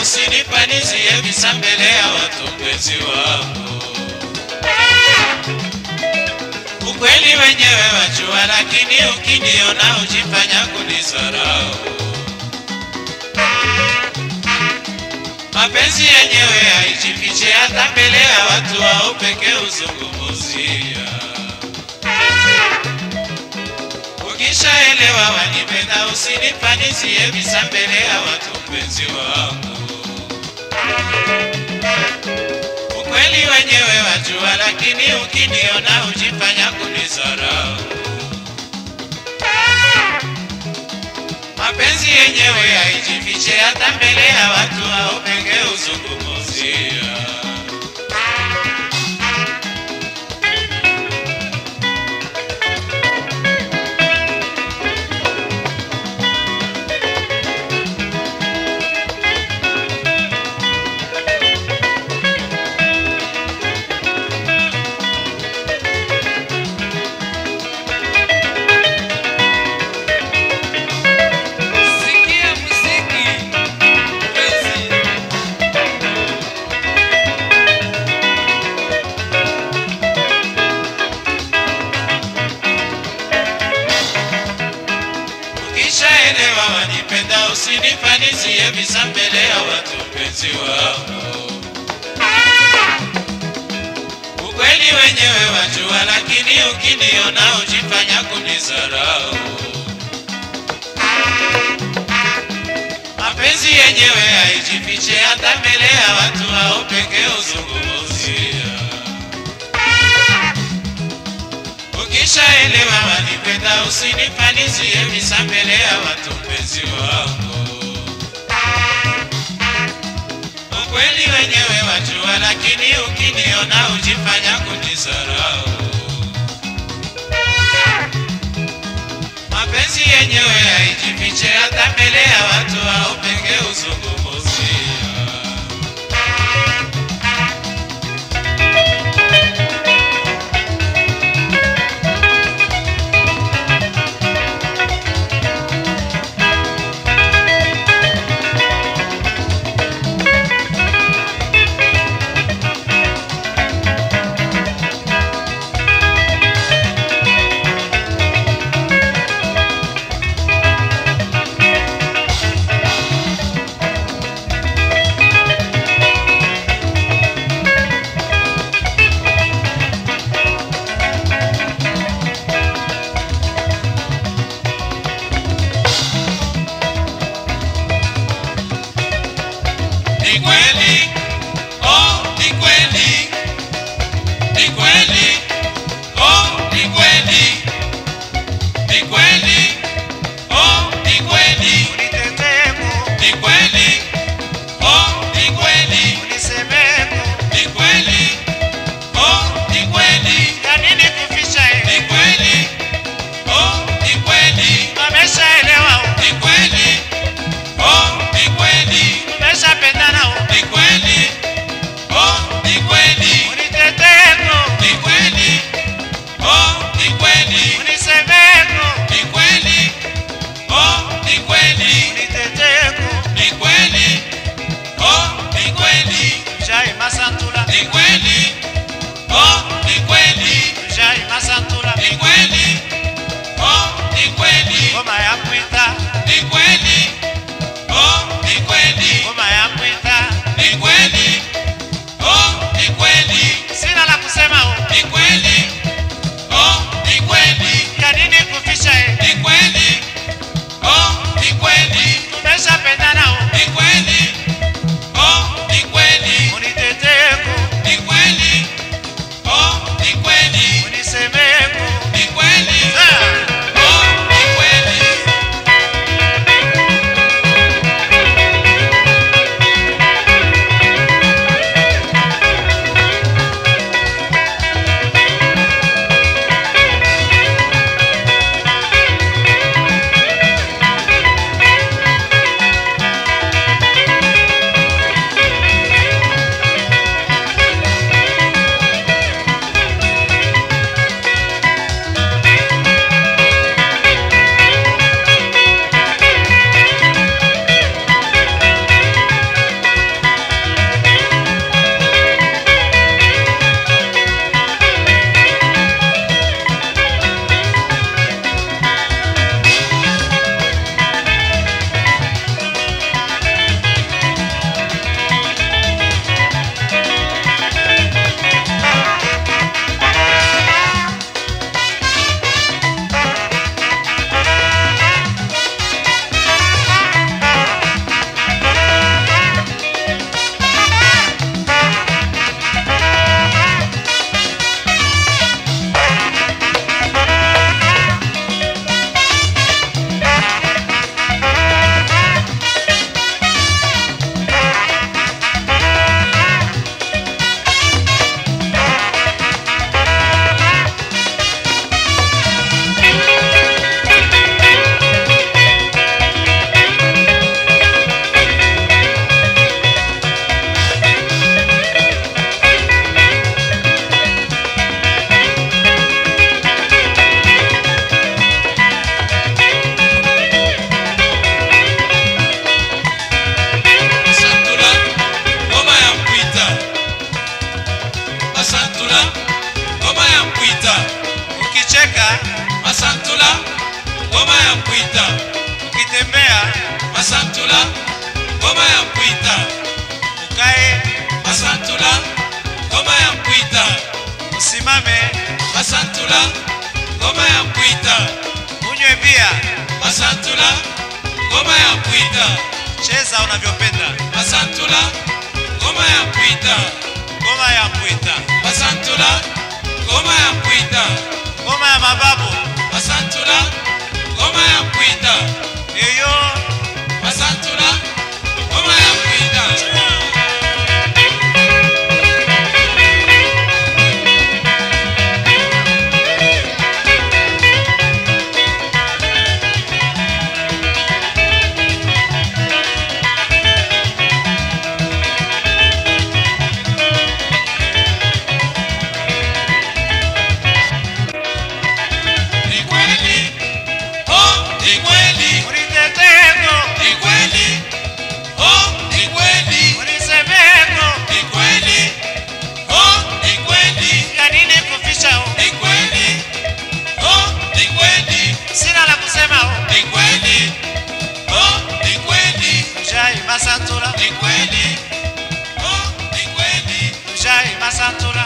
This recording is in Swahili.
usinifanizie visa mbele ya watu mpenzi wangu. Ukweli wenyewe wajua, lakini ukiniona ujifanya kunizarau. Mapenzi yenyewe haijifiche hata mbele ya watu wao pekee uzungumuzia. Ukishaelewa wanipenda, usinifanizie visa mbele ya watu mpenzi wangu. Ukweli wenyewe wajua, lakini ukiniona ujifanya kunizarau. Mapenzi yenyewe haijifiche hata mbele ya watu au pekee uzungumuzia. Sikia muziki mpenzi. Ukishaelewa wanipenda, usinifanizie visa mbele ya watu mpenzi wangu. Ukweli wenyewe wajua, lakini ukiniona ujifanya kunizarau. Mapenzi yenyewe haijifiche hata mbele ya watu hao pekee uzungumuzia. Ukishaelewa wanipenda, usinifanizie visa mbele ya watu mpenzi wangu. Ukweli wenyewe wajua, lakini ukiniona ujifanya kunizarau. Mapenzi yenyewe haijifiche hata mbele ya watu hao pekee uzungumuzia. ngoma ya mpwita ukitembea masantula ngoma ya mpwita ukae masantula ngoma ya mpwita usimame masantula ngoma ya mpwita unywe bia masantula ngoma ya mpwita cheza unavyopenda masantula ngoma ya mpwita ngoma ya mpwita masantula ngoma ya mpwita ngoma ya mababu masantula ngoma ya mpwita yoyo masantula ngoma ya mpwita ni kweli oh ni kweli uniteteko ni kweli oh ni kweli unisemeko ni kweli oh ni kweli ya nini kufisha u ni kweli oh ni kweli sina la kusema u ni kweli oh ni kweli ujai masantula ni kweli oh ni kweli ujai masantula